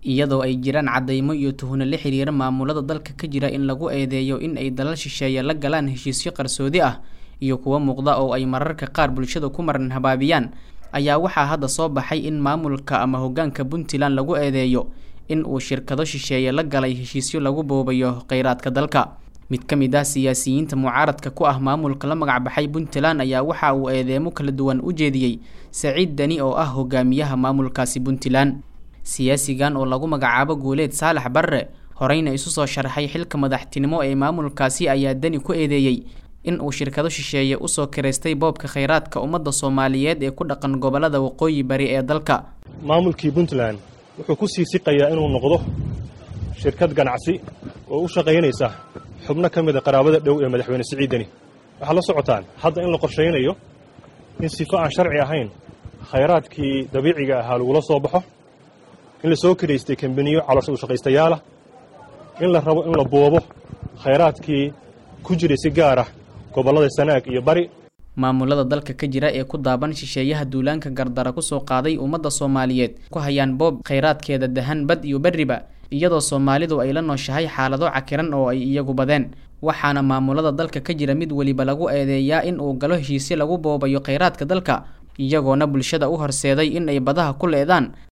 iyadoo ay jiraan caddaymo iyo tuhno la xiriira maamulada dalka ka jira in lagu eedeeyo in ay dalal shisheeye la galaan heshiisyo qarsoodi ah iyo kuwo muuqda oo ay mararka qaar bulshada ku maran habaabiyaan ayaa waxaa hadda soo baxay in maamulka ama hoggaanka puntland lagu eedeeyo in uu shirkado shisheeye la galay heshiisyo lagu boobayo kheyraadka dalka mid ka mid ah siyaasiyiinta mucaaradka ku ah maamulka la magacbaxay puntland ayaa waxa uu eedeemo kala duwan u jeediyey saciid deni oo ah hogaamiyaha maamulkaasi puntland siyaasigan oo lagu magacaabo guuleed saalax barre horeyna isu soo sharxay xilka madaxtinimo ee maamulkaasi ayaa deni ku eedeeyey in uu shirkado shisheeye usoo kiraystay boobka kheyraadka ummadda soomaaliyeed ee ku dhaqan gobollada waqooyi bari ee dalka maamulkii puntland wuxuu ku sii siqayaa inuu noqdo shirkad ganacsi oo u shaqaynaysa xubno ka mida qaraabada dhow ee madaxweyne siciid deni waxaad la socotaan hadda in la qorshaynayo in sifo aan sharci ahayn khayraadkii dabiiciga ahaa lagula soo baxo in la soo kiraystay kambaniyo caloosha u shaqaystayaalah in la rabo in la boobo khayraadkii ku jiray si gaar ah gobollada sanaag iyo bari maamulada dalka ka jira ee ku daaban shisheeyaha duulaanka gardara kusoo qaaday ummadda soomaaliyeed ku hayaan boob kheyraadkeeda dahan bad iyo berriba iyadoo soomaalidu ay la nooshahay xaalado cakiran oo ay iyagu badeen waxaana maamulada dalka ka jira mid weliba lagu eedeeyaa in uu galo heshiisyo lagu boobayo kheyraadka dalka iyagoona bulshada u horseeday in ay badaha ku leedaan